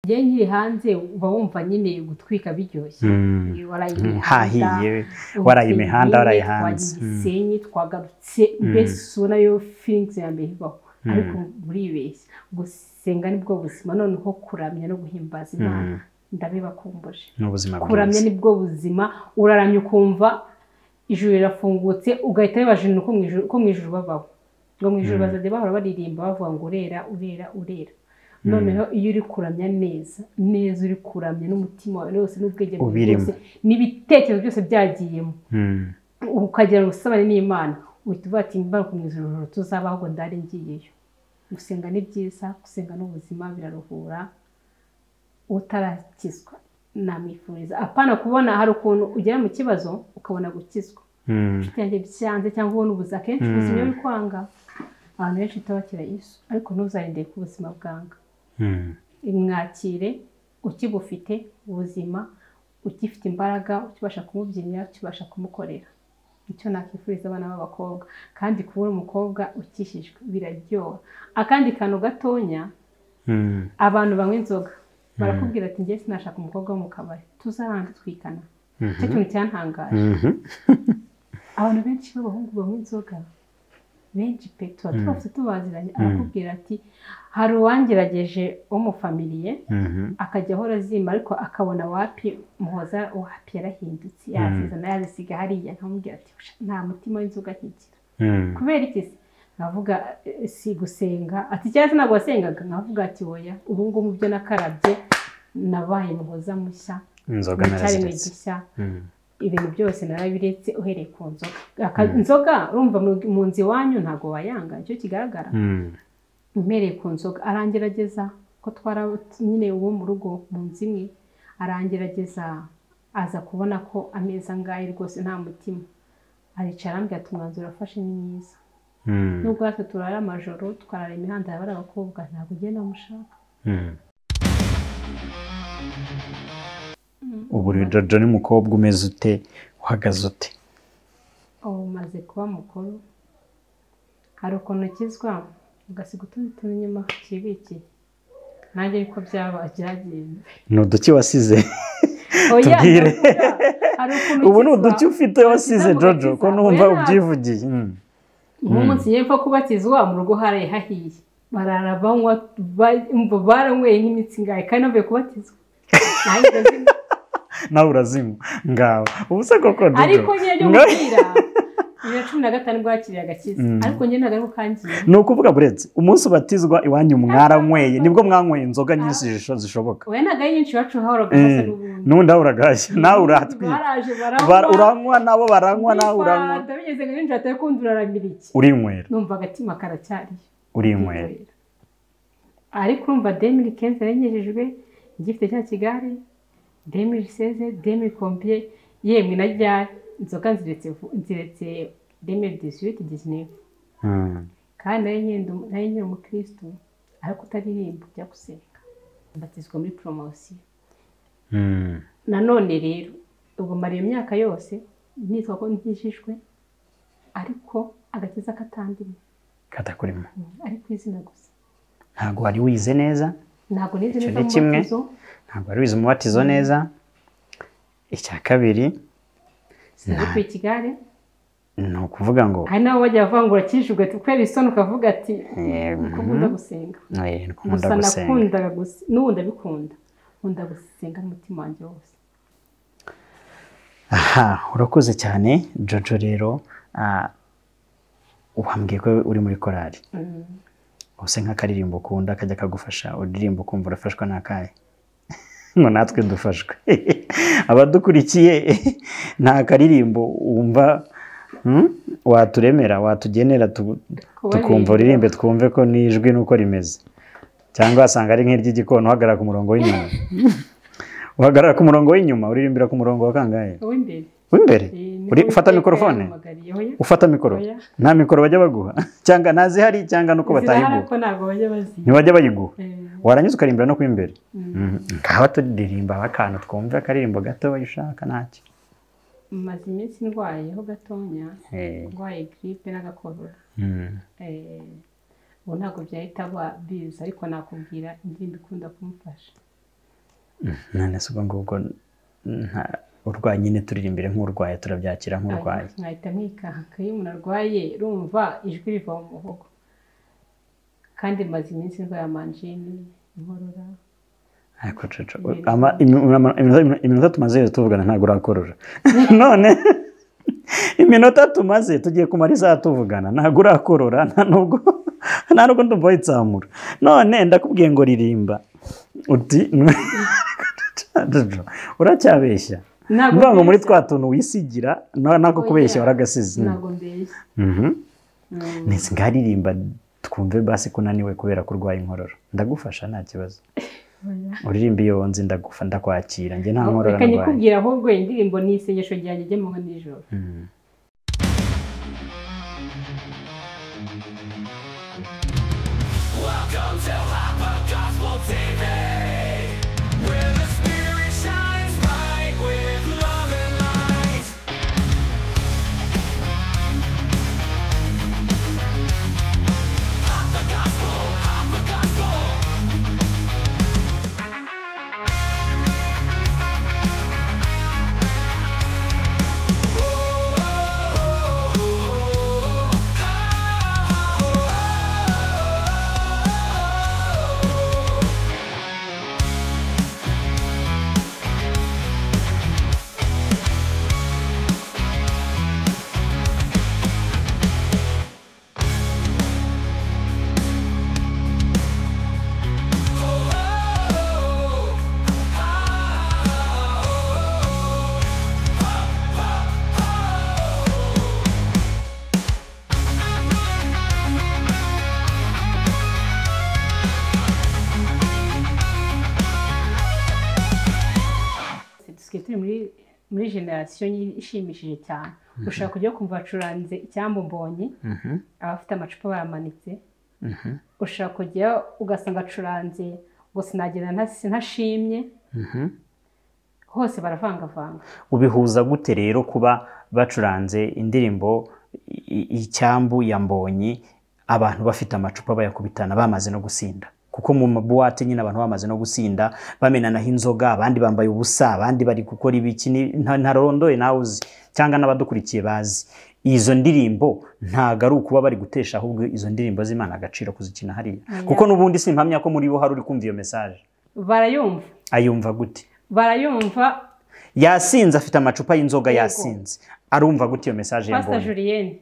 njyewe nkiri hanze uba wumva nyine gutwika biryoshye waraye imihanda hahiye waraye imihanda waraye hanze gisenyi twagarutse mbese ubona yo filingizi ya mbere ibaho ariko buribeshya gusenga nibwo buzima noneho kuramya no guhimbaza imana ndabibakumbuje ni ubuzima kuramya bwiza nibwo buzima uraramya ukumva ijuru rirafungutse ugahita wibaza ibintu ko mu ijuru- ko mu ijuru babaho ngo mu ijuru bazajya bahora baririmba bavuga ngo urera urera urera noneho iyo uri kuramya neza neza uri kuramya n'umutima wawe wose n'ubwenge bwawe Ubirimo. bwose n'ibitekerezo byose byagiyemo Mm. ukagira ngo usabane n'imana uhita uvuga ati mbaruka mu ijuru ijoro tuzabaho ngo ndari ngiyeyo gusenga ni byiza gusenga n'ubuzima biraruhura utarakizwa namwifuriza apana kubona hari ukuntu ugera mu kibazo ukabona gukizwa Mm. yanjye byanze cyangwa ubona ubuze akenshi Mm. ubuzima iyo kwanga abantu benshi tabakira yesu ariko ntuzarindire ko ubuzima bwanga Mm. mwakire ukibufite ubuzima ugifite imbaraga ukibasha kumubyinira ukibasha kumukorera icyo nakwifuriza abana b'abakobwa kandi kubura umukobwa ukishijwe biraryoha akandi kantu gatonya Mm. abantu banywa inzoga barakubwira ati njye sinashaka umukobwa wo mu kabari tuzaranga twikana icyo kintu cyantangaje Mhm. abantu benshi b'abahungu banywa inzoga benshi pe tuba twose tubaziranye arakubwira ati hari uwangerageje w'umufamiliye Mhm. akajya ahora azimba ariko akabona wapi muhoza wapi yarahindutse yazizana yazisiga hariya nkamubwira ati "Usha, nta mutima w'inzoga akigira Mm. kubera iki se nkavuga eh, si gusenga ati cyangwa se ntabwo wasengaga nkavuga ati oya ubu ngubu mu byo nakarabye nabaye muhoza mushya inzoga nacyari mu naraziretse gishya Mm. ibintu byose narabiretse uhereye ku nzoga Aka- inzoga urumva mu- mu nzu iwanyu ntabwo wayanga nicyo kigaragara Mm. mpereye ku nzoga arangerageza ko twara nyine uwo mu rugo mu nzu imwe arangerageza aza kubona ko ameza angahe rwose nta mutima aricara arambwira ati umwanzuro urafashe ni mwiza Mm. nubwo natwe turara amajoro tukarara imihanda yabara abakobwa ntabwo ugenda mushaka Mm. ubu rero Jojo ni umukobwa umeze ute uhagaze ute ubu umaze kuba mukuru hari ukuntu ukizwa ugasiga utundi tuntu inyuma ukibikiye nanjye ariko byaba byagenze ni uduki wasize Oya, Tubwire. ndavuga, hari ukuntu ubu ni ukizwa. uduki ufite wasize Ntabwo Jojo ko ukiza. numva Oya, ubyivugiye Mm. nk'umunsi yepfo kubatizwa mu rugo haraye hahiye barara banywa ba- umva baranyweye nk'imitsi ingahe kandi bavuye kubatizwa Nanjye ndazimya. nawe urazima ngaho ubu se koko Jojo ariko nyine ryo Nga- gukira bibiri na cumi na gatanu bwakiriye agakiza ariko njye ntabwo ari ukangiye ni ukuvuga burenze umunsi ubatizwa iwanyu mwaranyweye nibwo mwanyweye inzoga nyinshi zisho- zishoboka oya ntabwo ari nyinshi iwacu hahoraga hasa Eh, n'ubundi n'undi aho uragashya nawe uratwika baraje Bara- uranywa nabo baranywa nawe uranywa ndifata bigeze ngo ninjira atari kundi uraramira iki urinywera numva agatima karacyariyo urinywera ariko urumva demiri kenzi yanyujijwe ngifite cya kigali demiri seze demiri kompiye yemwe na ryari inzoga nziretse vu- nziretse demiri dizwiti dizineve Mm. kandi nayo nyine ndu- nayo nyine umukirisitu ariko utaririmba ujya gusenga mbatizwa muri poromosiyo Mm. nanone rero ubwo mara iyo myaka yose nitwa ko nkijijwe ariko agakiza katandimwe katakurimo ariko izina gusa ntabwo wari wize neza ntabwo nize Icyo neza ni kimwe. mubatizo ntabwo wari wize umubatizo neza icya kabiri sinabikwiye ikigare ni ukuvuga ngo hari n'abo bajya bavuga ngo urakijijwe ugahita ukwera isoni ukavuga ati eh, ko nkunda gusenga eh, gusa nkunda gusenga nakundaga gusa n'ubu ndabikunda nkunda gusenga n'umutima wanjye wose aha urakoze cyane jojo rero ah, wambwiye ko uri muri korari ubuse nk'akaririmbo ukunda kajya kagufasha uririmba ukumva urafashwa ni akahe ngo natwe dufashwe abadukurikiye nta karirimbo wumva hmm, waturemera watugenera tu- tukumva uririmbe twumve ko nijwi nuko rimeze cyangwa wasanga ari nk'iry'igikona uhagarara ku murongo w'inyuma uhagarara ku murongo w'inyuma uririmbira ku murongo wa kangahe w'imbere w'imbere Uri- ufata mikorofone ufata mikoro Oya. nta mikoro bajya baguha cyangwa ntazihari cyangwa nuko batayiguha ko ntabwo bajya baziba ntibajya bayiguha Eh, waranyuze ukarimbira no kw'imbere nkaba turirimba akantu twumve akaririmbo gatoya ushaka ntacyo maze iminsi ndwayeho gatonya Eh, ndwaye giripe n'agakorora mm, Eh, ubu ntabwo byahita ba- biza ariko nakubwira indirimbo ikunda kumufasha none se ubwo ngubwo nta- urwaye nyine turira imbere nk'urwaye turabyakira nk'urwaye nkahita mwikanka iyo umuntu arwaye rumva ijwi riva mu muhogo kandi maze iminsi ndwaye amanjini inkorora ariko coco ama- imi- ama- iminota- iminota tumaze yose tuvugana ntabwo urakorora none iminota tumaze tugiye kumara isaha tuvugana ntabwo urakorora nta nubwo nta nubwo ndumva witsamura none ndakubwiye ngo ririmba uti Jojo, uracyabeshya ntabwo mvuga ngo muri mbeshya. twa tuntu wisigira na- nako kubeshya waragasize ntabwo mbeshya Mhm. Mm. Nese ngaririmba twumve basi ko unaniwe kubera ko urwaye inkorora ndagufasha nta kibazo uririmba iyo nzi ndagufa ndakwakira njye nta nkorora reka ndwaye nyikubwira ahubwo indirimbo ni isengesho ryanjye ry'amanywa nijoro Mhm. dusigaye turi muri muri generasiyo ishimishije cyane ushobora kujya kumva bacuranze icyambu mbonye Mhm. abafite amacupa bayamanitse Mhm. ushobora kujya ugasanga acuranze ngo sinagira ntasi- ntashimye Mhm. hose baravangavanga ubihuza gute rero kuba bacuranze indirimbo i- icyambu ya mbonyi abantu bafite amacupa bayakubitana bamaze no gusinda kuko mu mabuwate nyine abantu bamaze no gusinda bamenanaho inzoga abandi bambaye ubusa abandi bari gukora ibiki ni- nta- ntarondoye nawe uzi cyangwa n'abadukurikiye bazi izo ndirimbo ntago ari ukuba bari gutesha ahubwo izo ndirimbo z'imana agaciro kuzikina hariya kuko n'ubundi simpamya ko muri bo hari uri kumva iyo mesaje barayumva ayumva gute barayumva yasinze afite amacupa y'inzoga yasinze arumva gute iyo mesaje pasita yambonye julienne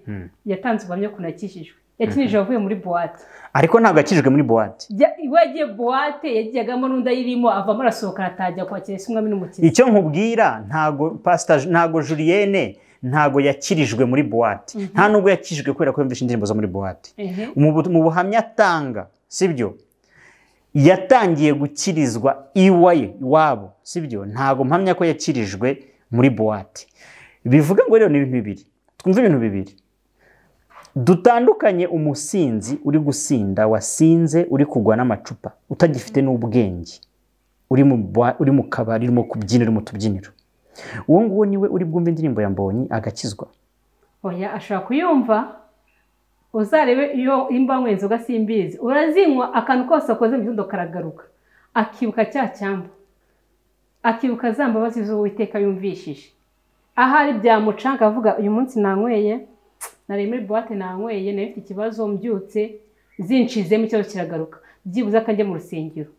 yatanze ubuhamya ukuntu yakijijwe yakinije avuye muri buwate ariko ntabwo yakijijwe muri buwate Jya- we yagiye buwate yagiyagamo n'undi ayirimo avamo arasohoka aratajya kwakira isi umwami n'umukiza icyo nkubwira ntago pasita ntago juriyene ntago yakirijwe muri buwate nta nubwo yakijijwe kubera ko yumvishe indirimbo zo muri buwate Ehe. mu bu- mu buhamya atanga sibyo yatangiye gukirizwa iwaye iwabo sibyo ntago mpamya ko yakirijwe muri buwate bivuga ngo rero ni ibintu bibiri twumve ibintu bibiri dutandukanye umusinzi uri gusinda wasinze uri kugwa n'amacupa utagifite n'ubwenge uri mu bwa- uri mu kabari urimo kubyina uri mu tubyiniro uwo nguwo niwe uri bwumve indirimbo ya mbonyi agakizwa oya ashobora kuyumva uzarebe iyo imba anywa inzoga simbizi urazinywa akantu kose akoze mu gitondo karagaruka akibuka cya cyambu akibuka za mbabazi z'uwiteka yumvishije ahari byamucanga avuga uyu munsi nanyweye nari muri buwate nanyweye nari mfite ikibazo mbyutse zinshizemo ikibazo kiragaruka byibuze akanjye mu rusengero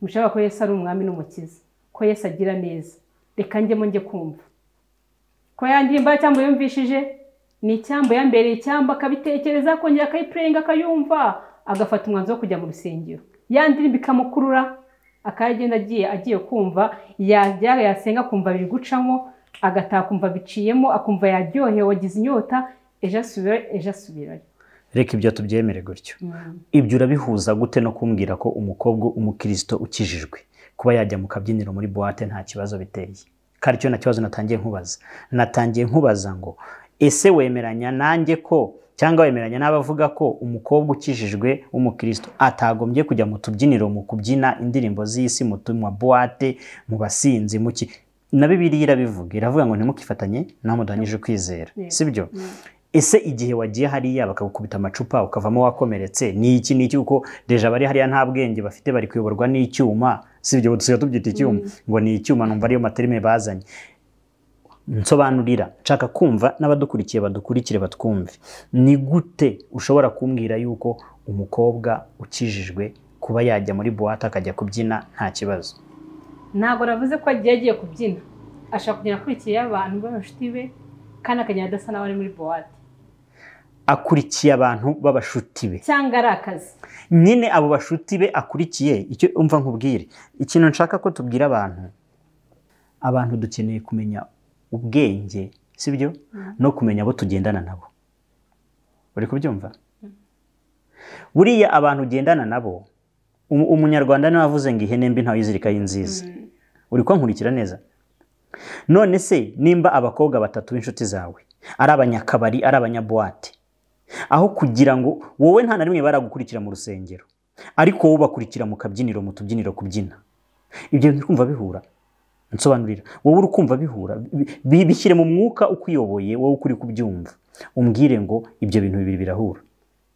mushaka ko yesu ari umwami n'umukiza ko yesu agira neza reka njyemo njye kumva ko ya ndirimbo y'icyambu yumvishije ni icyambu yambereye icyambu akabitekereza akongera akayipurenga akayumva agafata umwanzuro wo kujya mu rusengero ya ndirimbo ikamukurura akayagenda agiye agiye kumva yajya yasenga akumva biri gucamo agataha akumva biciyemo akumva yaryohewe agize inyota ejo asubira ejo asubirayo reka ibyo tubyemere gutyo ibyo urabihuza gute no kumbwira ko umukobwa umukirisito ukijijwe kuba yajya mu kabyiniro muri buwate nta kibazo biteye kari cyo na kibazo natangiye nkubaza natangiye nkubaza ngo ese wemeranya nanjye ko cyangwa wemeranya n'abavuga ko umukobwa ukijijwe w'umukristo atagombye kujya mu tubyiniro mu kubyina indirimbo z'isi mu tu- mu buwate mu basinzi mu ki na bibiliya irabivuga iravuga ngo ntimukifatanye n'amudanije ukwizera Yego. sibyo ese igihe wagiye hariya bakagukubita amacupa ukavamo wakomeretse ni iki ni iki kuko deja bari hariya nta bwenge bafite bari kuyoborwa n'icyuma si ibyo dusigaye tubyita icyuma ngo ni icyuma numva ariyo materime bazanye nsobanurira nshaka kumva n'abadukurikiye badukurikire batwumve ni gute ushobora kumbwira yuko umukobwa ukijijwe kuba yajya muri buwate akajya kubyina nta kibazo ntabwo navuze ko agiye agiye kubyina ashobora kugenda akurikiye abantu b'abashuti be kandi akagenda adasa n'abari muri buwate akurikiye abantu b'abashuti be cyangwa ari akazi nyine abo bashuti be akurikiye icyo umva nkubwire ikintu nshaka ko tubwira abantu abantu dukeneye kumenya ubwenge si byo no kumenya abo tugendana nabo uri kubyumva buriya abantu ugendana nabo umunyarwanda niwe wavuze ngo ihene mbi ntawe izirikaho inziza uri kunkurikira neza none se nimba abakobwa batatu b'inshuti zawe ari abanyakabari ari abanyabuwate aho kugira ngo wowe nta na rimwe baragukurikira mu rusengero ariko wowe ubakurikira mu kabyiniro mu tubyiniro kubyina ibyo bintu kumva bihura nsobanurira wowe uri kumva bihura bishyire mu mwuka ukuyoboye wowe ukuri kubyumva umbwire ngo ibyo bintu bibiri birahura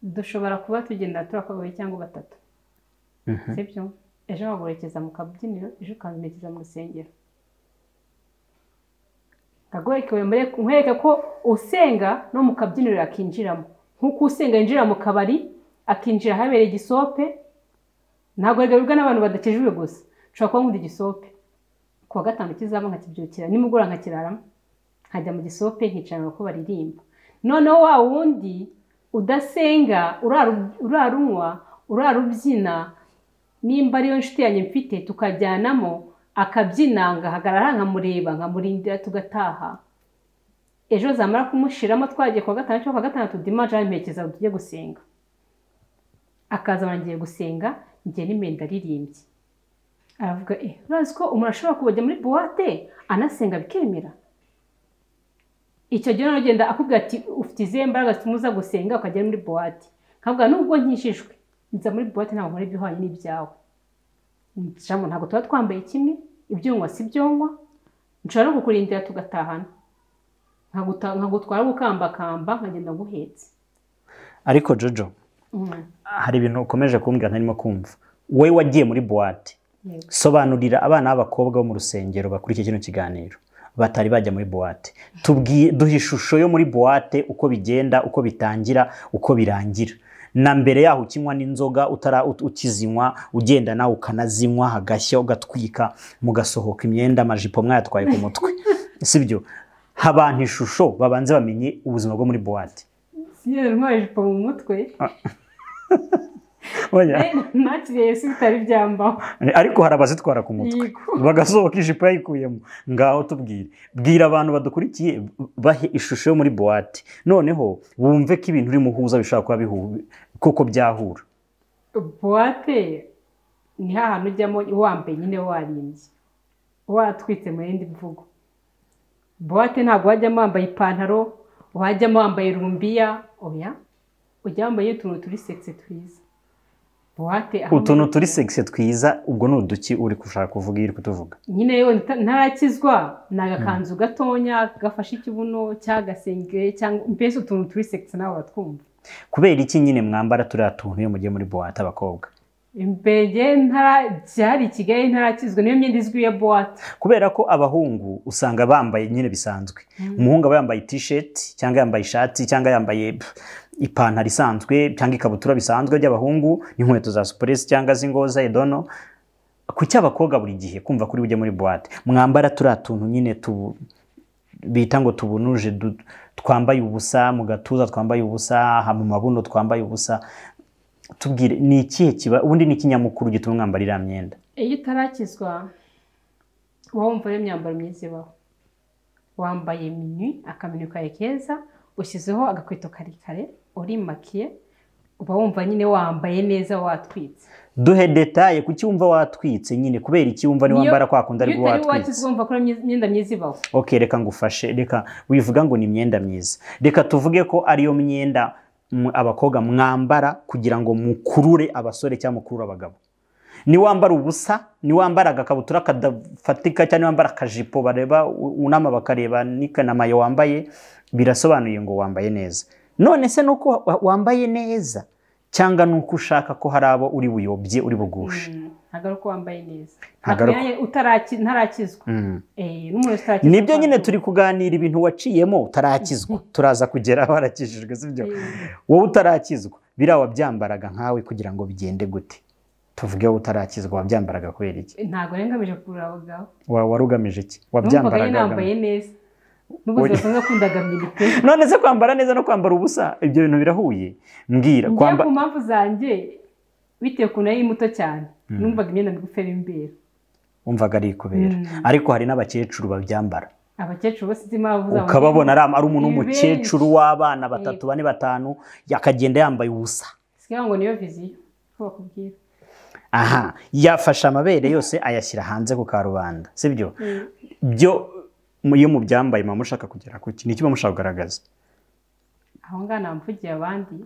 dushobora kuba tugenda turi akabari cyangwa batatu sibyo ejo waguherekeza mu kabyiniro ejo ukaberekeza mu rusengero nkwereke ko usenga no mu kabyiniro yakinjiramo nk'uko usenga yinjira mu kabari akinjira ahabereye igisope ntabwo bigaburwa n'abantu badakijijwe gusa ushobora kuba nk'uri igisope ku wa gatanu kizaba nkakibyukira nimugoroba nkakiraramo nkajya mu gisope nkicara ko baririmba noneho wa wundi udasenga urarunywa urarubyina nimba ariyo nshuti yanjye mfite tukajyanamo akabyina ngahagarara nkamureba nkamurindira tugataha ejo zamara kumushiramo twagiye kuwa gatanu cyangwa kuwa gatandatu dimaje mperekeza ngo tujye gusenga akaza barangiye gusenga njye n'imyenda aririmbye aravuga eh urazi ko umuntu ashobora kubajya muri buwate anasenga bikemera icyo gihe agenda akubwira ati ufite izihe mbaraga zituma uza gusenga ukajya muri buwate nkavuga nubwo nkishijwe nza muri buwate ntabwo nkora ibihwanye n'ibyawe ntabwo tuba twambaye kimwe ibyongwa si ibyongwa nshobora no kukurindira tugatahana nkagutwara gukambakamba nkagenda guhetse ariko jojo hari ibintu ukomeje kumbwira ntarimo kumva wowe wagiye muri buwate sobanurira abana b'abakobwa bo mu rusengero bakurikiye kino kiganiro batari bajya muri buwate duha ishusho yo muri buwate uko bigenda uko bitangira uko birangira na mbere yaho ukinywa n'inzoga ukizinywa ugenda nawe ukanazinywa hagashya ugatwika mugasohoka imyenda amajipo mwayatwaye ku mutwe si byo abantu ishusho babanze bamenye ubuzima bwo muri buwate sinigeze ntwara ijipo mu mutwe nakiriye si bitari byambaho ariko hari abazitwara ku mutwe bagasohoka ijipo yayikuyemo ngaho tubwire bwira abantu badukurikiye bahe ishusho yo muri buwate noneho bumve ko ibintu urimo uhuza bishobora kuba bihura kuko byahura buwate ni hantu ujyamo wambaye nyine warimbye watwitse mu yindi mvugo buwate ntabwo wajyamo wambaye ipantaro wajyamo wambaye rumbiya oya ujya wambaye utuntu turi segisi twiza utuntu turi segisi twiza ubwo ni uduki uri gushaka kuvuga iyo uri kutuvuga nyine yewe ntarakizwa ni agakanzu gatonya gafashe ikibuno cy'agasengeri cyangwa mbese utuntu turi segisi nawe batwumva kubera iki nyine mwambara turiya tuntu iyo mugiye muri buwate abakobwa imbere ntara byari i kigali ntarakizwe niyo myenda izwi ya buwate kubera ko abahungu usanga bambaye nyine bisanzwe umuhungu aba yambaye tisheti cyangwa yambaye ishati cyangwa yambaye ipantaro isanzwe cyangwa ikabutura bisanzwe by'abahungu n'inkweto za supuresi cyangwa z'ingoza edono ku cy'abakobwa buri gihe kumva kuri bujye muri buwate mwambara turiya tuntu nyine bita ngo tubunuje twambaye ubusa mu gatuza twambaye ubusa mu mabuno twambaye ubusa tubwire ni ikihe kiba ubundi ni ikinyamakuru gituma mwambara iriya myenda iyo utarakizwa uba wumva ari imyambaro myiza ibaho wambaye mini akamini kawe keza ushyizeho agakweto karekare uri makiye uba wumva nyine wambaye neza watwitse duhe detaye kuki wumva watwitse nyine kubera iki wumva niwambara kwa kundi aribwo watwitse wumva ko imyenda myiza ibaho ok reka ngufashe reka wivuga ngo ni imyenda myiza reka tuvuge ko ariyo myenda abakobwa mwambara kugira ngo mukurure abasore cyangwa mukurure abagabo niwambara ubusa niwambara agakabutura kadafatika cyangwa niwambara akajipo bareba unama bakareba n'ikanamayo wambaye birasobanuye ngo wambaye neza none se nuko wambaye neza cyangwa nuko ushaka ko hari abo uri buyobye uri bugushe ntabwo ari uko wambaye neza Ntabwo ari uko- Ntabwo utaraki- ntarakizwa Mm. Eh, n'umuntu utarakizwa nibyo nyine turi kuganira ibintu waciyemo utarakizwa turaza kugera aho warakijijwe si byo Eh, wowe utarakizwa biriya wabyambaraga nkawe kugira ngo bigende gute tuvuge wowe utarakizwa wabyambaraga kubera iki ntabwo yari ngamije kugura abagabo Wa- wari ugamije iki numvaga yari wabyambaraga nambaye ugamije- neza n'ubwo Oya. zidasanzwe kundaga milite none se kwambara neza no kwambara ubusa ibyo bintu birahuye mbwira njyewe kwamba ku mpamvu zanjye bitewe ukuntu ari muto cyane numvaga imyenda migufi ari imbere wumvaga ari kubera Mm. ariko hari n'abakecuru babyambara abakecuru bose sinzi impamvu zabo ukababona ari ari umuntu Ni w'umukecuru w'abana batatu bane batanu yakagenda yambaye ubusa sigaho ngo niyo viziyo ko bakubwira aha yafashe amabere yose ayashyira hanze ku karubanda sibyo byo iyo mubyambaye mama mushaka kugera kuki ni iki muba mushaka kugaragaza aho ngaho namvugiye abandi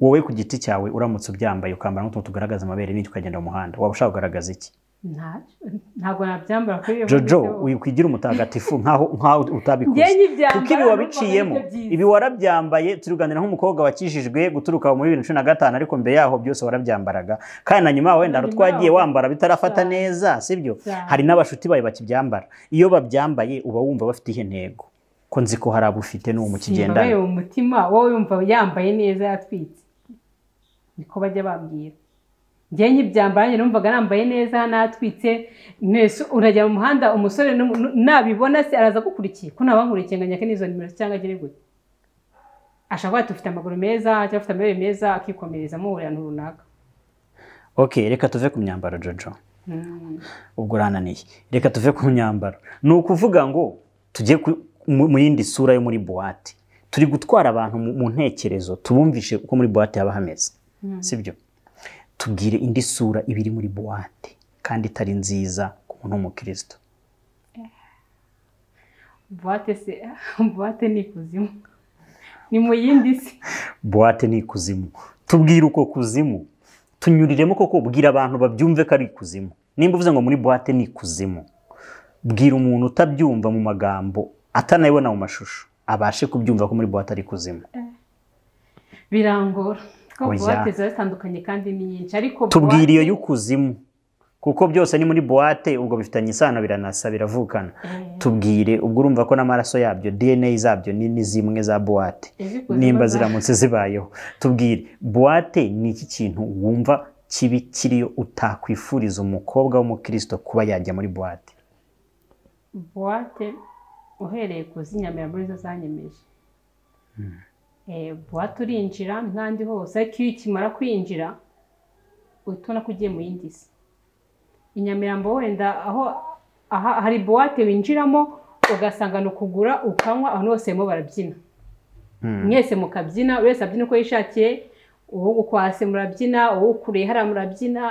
wowe ku giti cyawe uramutse ubyambaye ukambara nk'utuntu tugaragaza amabere n'icyo ukagenda mu muhanda waba ushaka kugaragaza iki ntacyo ntabwo nabyambara kuri iyo jojo viziyo. wikwigira umutagatifu nkaho nkaho Njye utabikoze nkibyambara kuko ibi numvaga wabiciyemo aribyo byiza. ibi warabyambaye turi kuganira nk'umukobwa wakijijwe guturuka muri bibiri na cumi na gatanu ariko mbere yaho byose warabyambaraga kandi na nyuma wenda hari Nyuma utwagiye yaho. wambara bitarafata Cyane. neza sibyo Cyane. hari n'abashuti bawe bakibyambara iyo babyambaye uba wumva bafite ihe ntego ko nzi ko hari abo ufite n'uwo mukigendana Simbabaye mu mutima wowe yumva yambaye neza yatwitse niko bajya bambwira njye nkibyambara njye numvaga nambaye neza natwitse mwese urajya mu muhanda umusore n'umu- nu- nabibona se araza agukurikiye ko ntabankurikiye ngo nyake n'izo nimero cyangwa agere gute ashobora kuba tufite amaguru meza cyangwa afite amabere meza akikomereza muhurira ahantu runaka ok reka tuve ku myambaro jojo ubwo urananiye reka tuve ku myambaro ni ukuvuga ngo tujye ku- mu mu yindi sura yo muri buwate turi gutwara abantu mu- mu ntekerezo tubumvishe uko muri buwate haba hameze sibyo tubwire indi sura iba iri muri buwate kandi itari nziza ku muntu w'umukristo buwate se buwate ni ikuzimu ni mu yindi si buwate ni ikuzimu tubwire uko kuzimu tunyuriremo koko bwira abantu babyumve ko ari ikuzimu nimba uvuze ngo muri buwate ni ikuzimu bwira umuntu utabyumva mu magambo atanayibona mu mashusho abashe kubyumva ko muri buwate ari ikuzimu birangora ko Oya. buwate ziba zitandukanye kandi ni nyinshi ariko tubwire iyo buwate- y'ikuzimu kuko byose ni muri buwate ubwo bifitanye isano biranasa biravukana Eh, tubwire ubwo urumva ko n'amaraso yabyo dna zabyo ni ni zimwe za buwate izikuzimu nimba za- ziramutse zibayeho tubwire buwate ni iki kintu wumva kibi kiriyo utakwifuriza umukobwa w'umukristo kuba yajya muri buwate buwate uhereye ku zinyamira muri zo zanyemeje Eh, buwate urinjira n'ahandi hose ariko iyo ukimara kwinjira uhita ubona ko ugiye mu yindi si inyamirambo wenda aho aha hari buwate winjiramo ugasanga ni ukugura ukanywa abantu bose barimo barabyina mwese mukabyina buri wese abyina uko yishakiye uwo gukwase murabyina uwo kureye hariya murabyina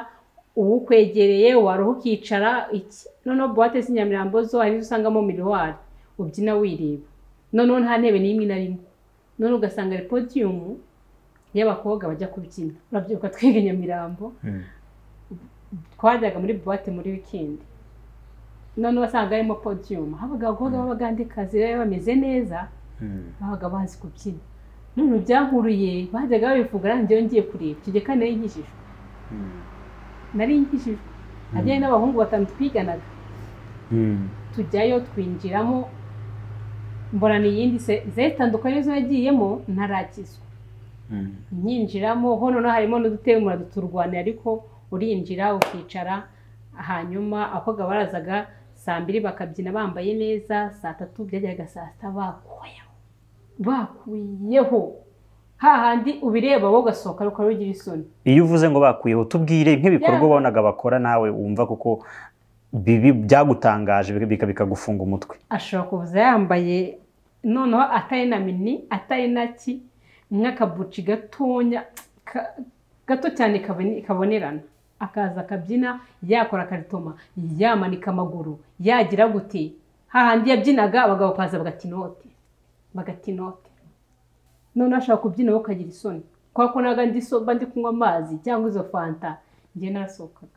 uwo ukwegereye waruha ukicara iki noneho buwate z'inyamirambo zo hari izo usangamo miriwari ubyina wireba noneho nta ntebe n'imwe na rimwe noneho ugasanga ari podiyumu y'abakobwa bajya kubyina urabyibuka twiga i nyamirambo twajyaga muri buwate muri wikendi noneho wasanga harimo podiyumu habaga abakobwa b'abagandikazi bari bameze neza babaga bazi kubyina none byankuruye bajyaga babivuga nanjye ngiye kureba icyo gihe kandi nari nkijijwe nari nkijijwe hajyayo n'abahungu batanu twiganaga tujyayo twinjiramo mbona ni iyindi se- zitandukanye zo yagiyemo ntarakizwa nyinjiramo ho noneho harimo n'udutebe muradu turwanira ariko urinjira ukicara hanyuma abakobwa barazaga saa mbiri bakabyina bambaye neza saa tatu byageraga saa sita bakuyeho bakuyeho hahandi ubireba wowe ugasohoka ariko ugira isoni iyo uvuze ngo bakuyeho tubwire nk'ibikorwa Yeah. ubonaga bakora nawe wumva kuko bibi byagutangaje bika- bika- bikagufunga umutwe ashobora kuza yambaye noneho atari na mini atari na ki nk'akabuci gatonya ka- gato cyane kabone- kabonerana akaza akabyina yakora akaritoma yamanika amaguru yagira gute hahandi yabyinaga abagabo bakaza bagata inote bagata inote noneho ashobora kubyina wowe ukagira isoni kubera ko naga ndi so- mba ndi kunywa amazi cyangwa izo fanta njye narasohokaga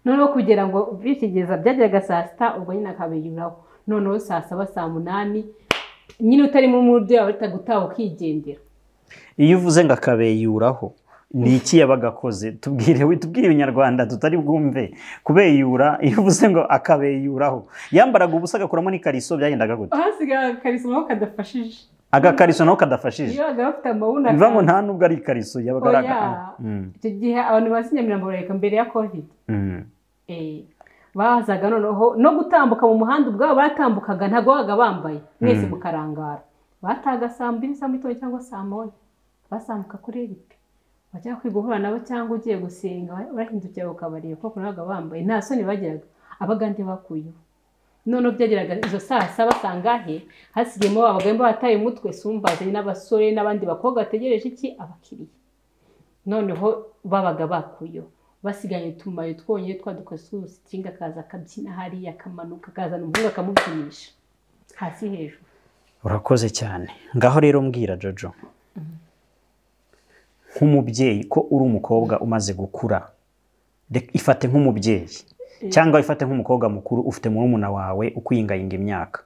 noneho kugira ngo bikigeza byajyaga saa sita ubwo nyine akabiyuraho noneho saa saba saa munani nyine utarimo umuryo yawe uhita gutaha ukigendera iyo uvuze ngo akabeyuraho ni iki yabaga akoze tubwire we tubwire ibinyarwanda tutari bwumve kubeyura iyo uvuze ngo akabeyuraho yambaraga ubusa agakuramo n'ikariso byagendaga gute ahasigaye akariso nako kadafashije agakariso nawe kadafashije iyo bagaba bafite amabuna biva ngo nta nubwo ari ikariso yabaga ari aga- Oya. Mm, icyo gihe abantu bazi nyamirambo barareka mbere ya covid mm. Eh, bazaga noneho no gutambuka mu muhanda ubwabo baratambukaga ntabwo babaga bambaye mwese mukarangara bataga saa mbiri saa mu gitondo cyangwa saa moya basambuka kuri eripi bajya kwiga uhura nabo cyangwa ugiye gusenga urahindukira ukabareba kuko ntabwo babaga bambaye nta soni bagiraga abagande bakuyeho noneho byageraga izo saa saba sangahe hasigayemo abagabo bataye umutwe sumbazanye n'abasore n'abandi bakobwa bategereje iki abakiriya noneho babaga bakuyeho basiganye utumayo twonyine twadukoze twose ikinga akaza akabyina hariya akamanuka akazana umuhungu akamubyinisha hasi hejuru urakoze cyane ngaho rero mbwira jojo nk'umubyeyi ko uri umukobwa umaze gukura Reka- ifate nk'umubyeyi cyangwa ifate nk'umukobwa mukuru ufite murumuna wawe ukwiyingayinga imyaka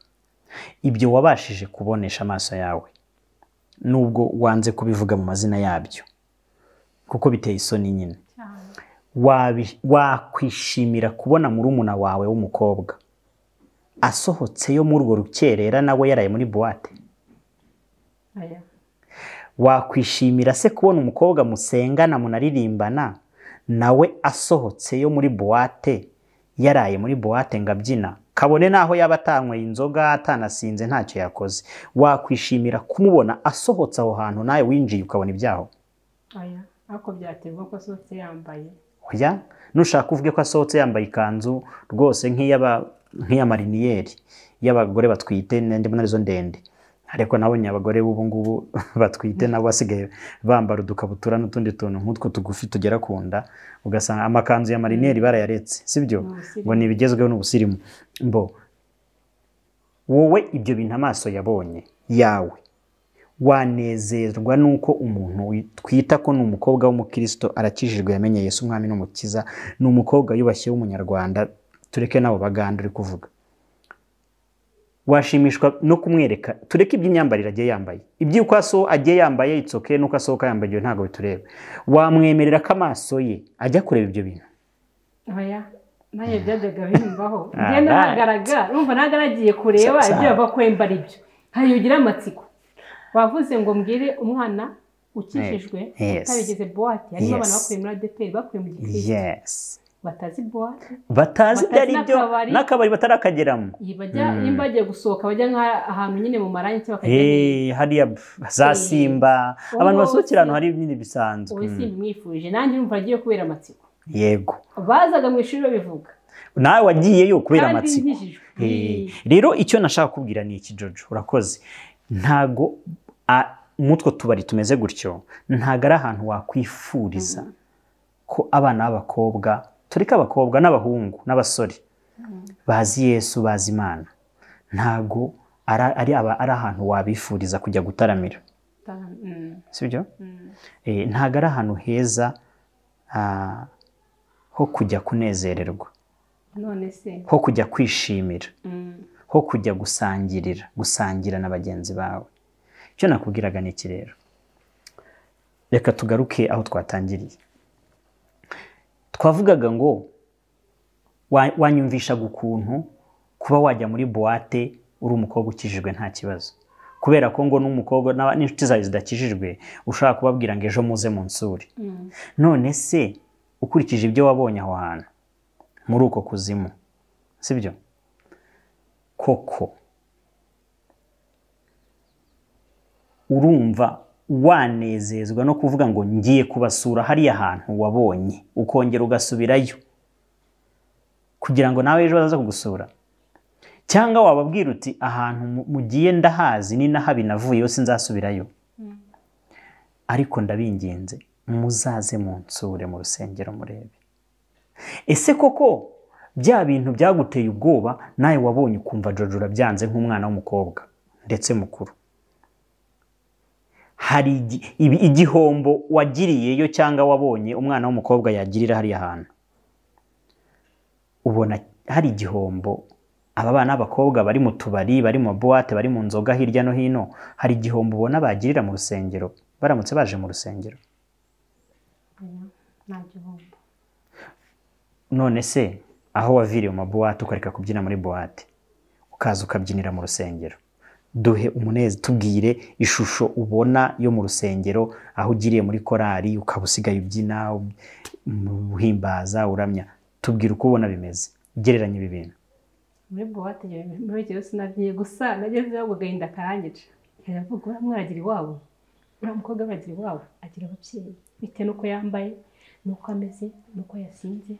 ibyo wabashije kubonesha amaso yawe nubwo wanze kubivuga mu mazina yabyo kuko biteye isoni nyine wabi- wakwishimira kubona murumuna wawe w'umukobwa asohotse yo muri urwo rukerera nawe yaraye muri buwate Aya. wakwishimira se kubona umukobwa musengana munaririmbana nawe asohotse yo muri buwate yaraye muri buwate ngo abyina kabone n'aho yaba atanyweye inzoga atanasinze ntacyo yakoze wakwishimira kumubona asohotse aho hantu nawe winjiye ukabona ibyaho Aya. ariko byaterwa ko asohotse yambaye oya nushaka uvuge ko asohotse yambaye ikanzu rwose nk'iy'aba- nk'iy'amariniyeri y'abagore batwite n'andi muri zo ndende ariko nabonye abagore b'ubu ngubu batwite nabo basigaye bambara udukabutura n'utundi tuntu nk'utwo tugufi tugera ku nda ugasanga amakanzu ya mariniyeri barayaretse sibyo Ni ubusirimu. ngo ni ibigezweho n'ubusirimu mbo wowe ibyo bintu amaso yabonye yawe wanezerwa n'uko umuntu twita ko ni umukobwa w'umukristo arakijijwe yamenye Yesu umwami n'umukiza ni umukobwa yubashye w'umunyarwanda tureke nabo baganda uri kuvuga washimishwa no kumwereka tureke iby'imyambarire agiye yambaye iby'uko aso agiye yambaye itsoke n'uko asohoka yambaye ibyo ntabwo bitureba wamwemerera ko amaso ye ajya kureba ibyo bintu Aya. nanjye byajyaga bimbaho Ah, ngenda right. nagaraga numva nagaragiye kureba Sa- sa- ibyo bava kwembara ibyo hari ugira amatsiko bavuze ngo mbwire umwana ukijijwe Eh, yes. utarigeze buwate harimo Yes. abantu bakuye muri adeperi bakuye mu gikirisitu yes batazi buwate batazi ibyo Batazi ari byo n'akabari. n'akabari batarakageramo Iyi bajya iyo bagiye gusohoka bajya nk'ahantu nyine mu marangi cyangwa bakajya hey. Eh, hariya b- za Eh, simba wowe abantu basohokera wowe ahantu hari ibinini bisanzwe ubu simba mwifuje nanjye numva agiye kubera amatsiko yego bazaga mu ishuri babivuga nawe wagiyeyo kubera kandi amatsiko nkijijwe Eh, rero icyo nashaka kubwira ni iki jojo urakoze ntago a- mutwo tubari tumeze gutyo ntago ari ahantu wakwifuriza ko abana b'abakobwa tureke abakobwa n'abahungu n'abasore bazi yesu bazi imana ntago ara- ari aba- ari ahantu wabifuriza kujya gutaramira Mm, sibyo mm. Eh, ntabwo ari ahantu heza ah, ho kujya kunezererwa none se ho kujya kwishimira mm, ho kujya gusangirira gusangira na bagenzi bawe icyo nakubwiraga ni iki rero reka tugaruke aho twatangiriye twavugaga ngo wa- wanyumvishaga ukuntu kuba wajya muri buwate uri umukobwa ukijijwe nta kibazo kubera ko ngo n'umukobwa n'aba- n'inshuti zawe zidakijijwe ushobora kubabwira ngo ejo muze munsure mm. none se ukurikije ibyo wabonye aho hantu muri uko kuzimu sibyo koko urumva wanezezwa no kuvuga ngo ngiye kubasura hariya hantu wabonye ukongera ugasubirayo kugira ngo nawe ejo bazaza kugusura cyangwa wababwira uti ahantu mu- mugiye ndahazi ni nahabi navuyeho sinzasubirayo ariko ndabinginze muzaze munsure mu rusengero murebe ese koko bya bintu byaguteye ubwoba nawe wabonye ukumva jojo urabyanze nk'umwana w'umukobwa ndetse mukuru hari igi- ibi- igihombo wagiriyeyo cyangwa wabonye umwana w'umukobwa yagirira hariya hantu ubona hari igihombo aba bana b'abakobwa bari mu tubari bari mu buwate bari mu nzoga hirya no hino hari igihombo ubona bagirira mu rusengero baramutse baje mu rusengero nta gihombo none se aho waviriye mu buwate ukareka kubyina muri buwate ukaza ukabyinira mu rusengero duhe umunezi tubwire ishusho ubona yo mu rusengero aho ugiriye muri korari ukaba usigaye ubyina uhimbaza uramya tubwire uko ubona bimeze gereranya ibi bintu muri buwate muri iki yose nabyiye gusa nagezeho ubwo agahinda karangica aravuga uriya mwaragira iwabo uriya mukobwa aragira iwabo agira ababyeyi bitewe n'uko yambaye n'uko ameze n'uko yasinze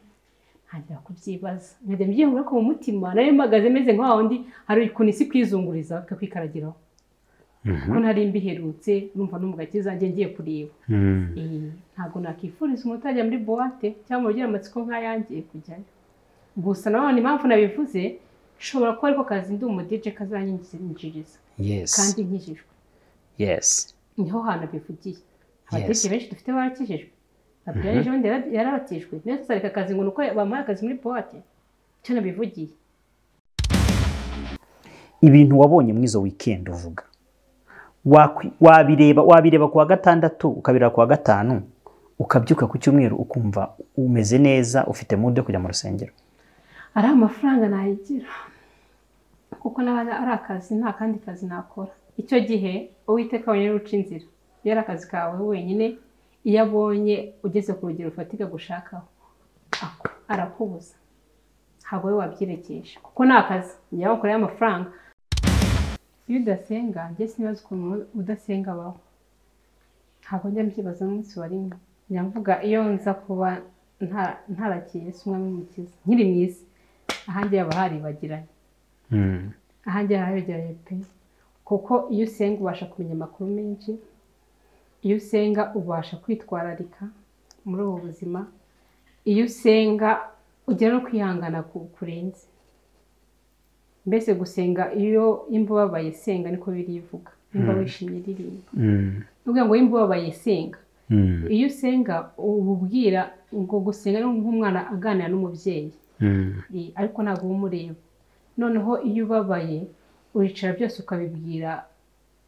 ntangira kubyibaza nkajya mbyihura ko mu mutima nari mpagaze meze nka wundi hari ukuntu isi kwizunguriza bakakwikaragira ko nari mbiherutse numva no mu gakiza njye ngiye kureba ntabwo nakwifuriza umuntu utajya muri buwate cyangwa ugira amatsiko nk'ayangiye kujyayo gusa nanone impamvu nabivuze nshobora kuba ariko kazi ndi umudije kazanyinjiriza kandi nkijijwe niho hantu bivugiye abadije benshi dufite barakijijwe abyaje ubundi yarabatijwe niyo tuzareka akazi ngo ni uko bamuhaye akazi muri buwate icyo nabivugiye ibintu wabonye muri izo wikendi uvuga wabireba wabireba ku wa gatandatu ukabireba ku wa gatanu ukabyuka ku cyumweru ukumva umeze neza ufite mude yo kujya mu rusengero ari amafaranga nayigira kuko ari akazi nta kandi kazi nakora icyo gihe uwiteka wenyine uca inzira iyo ari akazi kawe wenyine iyo abonye ugeze ku rugero rufatika gushakaho arakubuza ntabwo we wabyirekesha kuko ni akazi niyo wakoreye amafaranga iyo udasenga njye sinibaza ukuntu udasenga abaho ntabwo njya mbyibaza n'umunsi wa rimwe nyamvuga iyo nza kuba ntarakiye si umwami w'umukiza nkiri mu isi ahandi haba haribagiranye ahandi haba haribagiranye pe kuko iyo usenga ubasha kumenya amakuru menshi iyo usenga ubasha kwitwararika muri ubu buzima iyo usenga ugera no kwihangana kurenze mbese gusenga iyo imba ubabaye senga niko birivuga imba wishimye ririmba ni ukuvuga ngo imba ubabaye senga iyo usenga uba ubwira ngo gusenga ni nk'umwana aganira n'umubyeyi ariko ntabwo uba umureba noneho iyo ubabaye uricara byose ukabibwira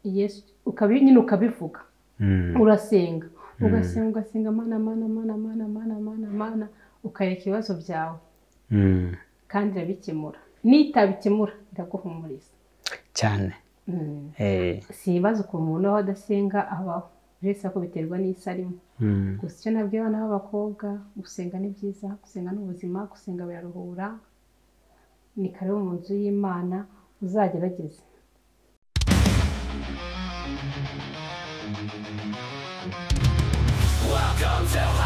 nyine ukabivuga urasenga ugasenga ugasenga mana mana mana mana mana mana mana ukareka ibibazo byawe kandi irabikemura n'itabikemura iraguhumuriza cyane si ibibazo ku muntu aho adasenga abaho uretse ko biterwa n'isi arimo gusa icyo nabwiye abana b'abakobwa gusenga ni byiza gusenga ni ubuzima gusenga biraruhura ni kare mu nzu y'imana uzagerageze Welcome to